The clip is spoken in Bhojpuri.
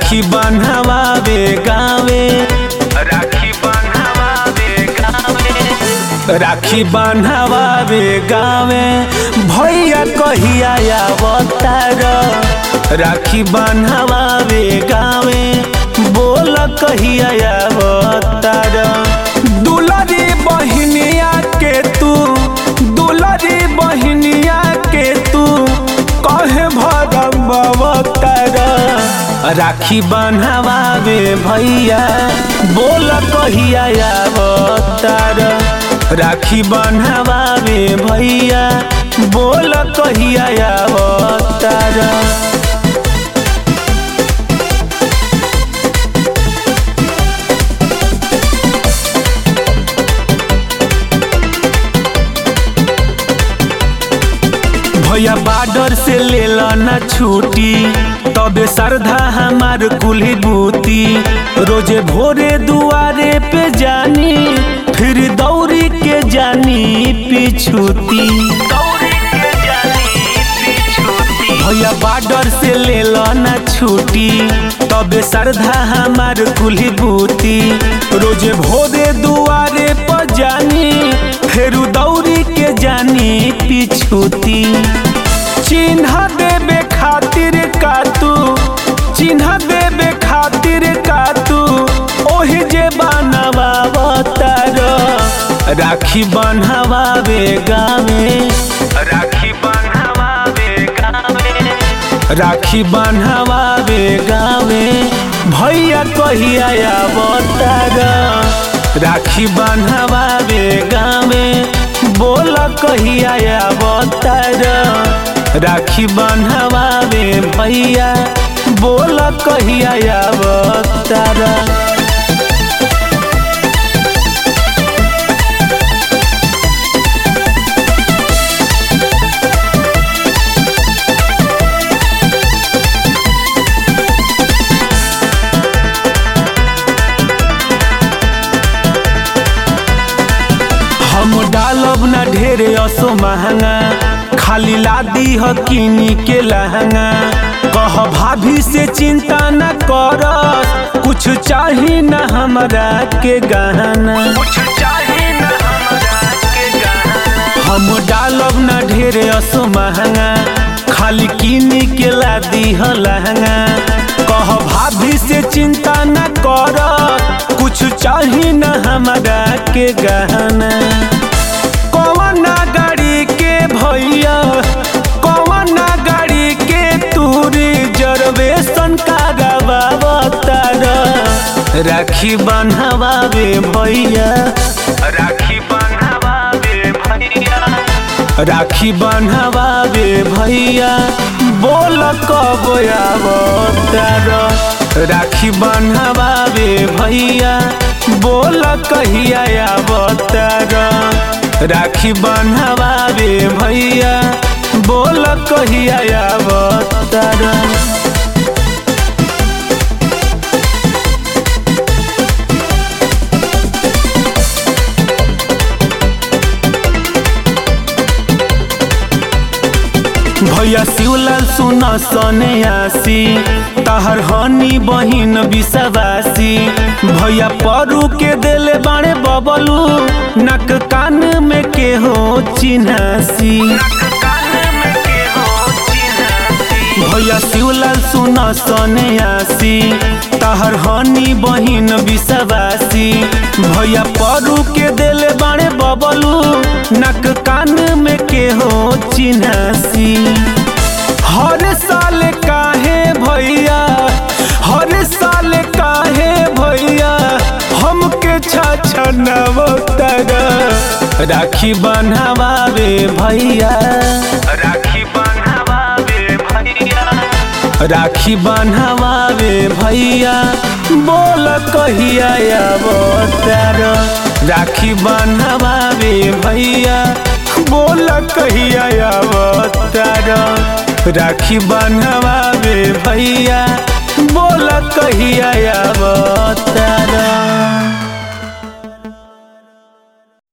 राखी बन्हवावे गावे राखी बन्हवावे गावे राखी बन्हवावे गावे भैया कहिया अवतार राखी बन्हवावे गावे बोल कहिया अवतार दुलरी बहिनिया के तू दुलरी बहिनिया के तू कहे भरम अवतार राखी बन्हवावे भैया बोल कहिया अवतार राखी बन्हवावे भैया बोल कहिया अवतार भैया बाडर से ले ना छुट्टी तबे श्रद्धा हमार कुल्ही बूती रोजे भोरे दुआरे पे जानी फिर दौड़ी के जानी पिछुती भैया बाडर से ले ना छुट्टी तबे श्रद्धा हमार कुल्ही बूती रोजे भोरे दुआरे पर जानी फिर दौड़ी के जानी पिछुती चिन्ह देबे खातिर का तू चिन्ह देबे खातिर का तू ओही जे बनवावतार राखी बन्हवावे गावे राखी बन्हवावे गावे राखी बन्हवावे गावे भैया कहिया अवतार राखी बन्हवावे गावे बोल कहिया अवतार राखी बन्हवावे भैया बोल कहिया अवतार हम डालब ना ढेरे असो महंगा खाली लादी ह किनी के लहंगा कह भाभी से चिंता न कर कुछ चाही न हमरा के गहना कुछ चाही न हमरा के गहना हम डालब ना ढेरे असो महंगा खाली किनी के लादी ह लहंगा कह भाभी से चिंता न कर कुछ चाही न हमरा के गहना कौन गाड़ी के भैया कौन गाड़ी के तू रिजर्वेशन करावतार राखी बन्हवावे भैया राखी बन्हवावे भैया राखी बन्हवावे भैया बोल कब अवतार राखी बन्हवावे भैया बोल कहिया अवतार राखी बन्हवावे भैया बोल कहिया अवतार भैया शिवलाल सुन सने आसी तहर हनी बहिन विषवासी भैया परू के देले बाणे बबलू नक कान में के हो चिन्हासी भैया शिवलाल सुन सने आसी तहर हनी बहिन विषवासी भैया परू के देले बाणे बबलू नक कान में के हो चिन्हासी हर साल काहे भैया हर साल काहे भैया हमके छछनवतर राखी बन्हवावे भैया राखी बन्हवावे भैया राखी बन्हवावे भैया बोल कहिया अवतार राखी बन्हवावे भैया बोल कहिया अवतार राखी बन्हवावे भैया बोल कहिया अवतार